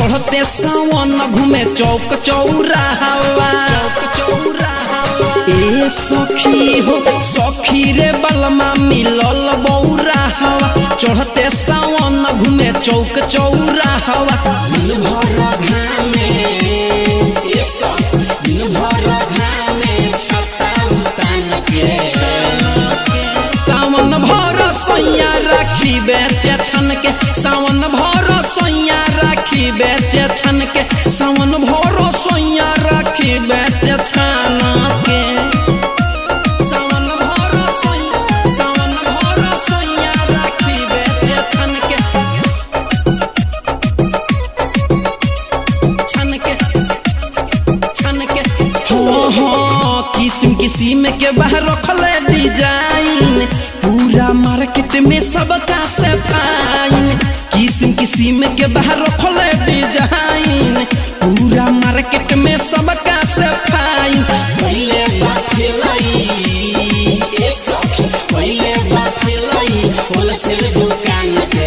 चढ़ते सावन घूमे चौक चौराहवा चौक चौराहवा ए सखी हो सखी रे बलमा मिलल बौराहवा चढ़ते सावन घूमे चौक चौराहवा दिन भर घामे ए सखी दिन भर घामे छता उतान के सावन भर सैया राखी बेचे छन के सावन भर सैया राखी बेचे छन के सावन भर सैया राखी बेचे छन के सावन भर सैया सावन भर सैया राखी बेचे छन के छन के छन के हाँ हाँ किस्म किस्म के बाहर रखले डिजाइन पूरा मार्केट में सबका से फाइन किस्म किस्म के बाहर रखले डिजाइन पूरा मार्केट में सबका से फाइन पहले बाफिलाई ए सखी पहले बाफिलाई होलसेल दुकान के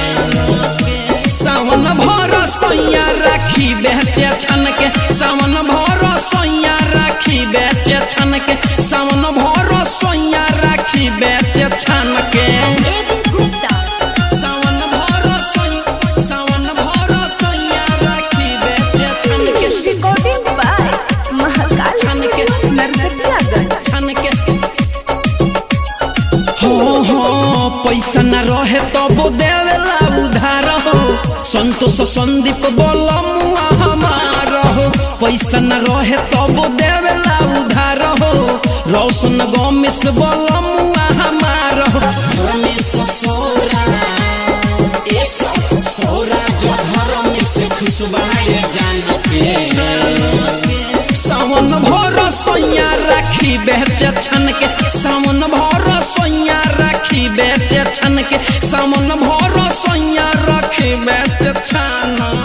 सावन भर सैया राखी बेचे छन के सावन भर सैया राखी बेचे छन के सावन भर सैया राखी बेचे छन के गुप्ता सावन भर सैया सावन भर सैया राखी बेचे छन के रिकॉर्डिंग बाय महाकाल छन के नरकटियागंज छन के हाँ हाँ पैसा न रहे तब देवेला उधार हो संतोष संदीप बोलमुआ हमार हो पैसा न रहे तब देवेला उधार हो रोशन गमेश बोलमुआ हमार हो रमेश सोरा ए सोरा जो घर में से खुशबाए जान के सावन भर सैया राखी बेचे छन के सावन भर सैया राखी बेचे छन के सावन भर सैया राखी बेचे छन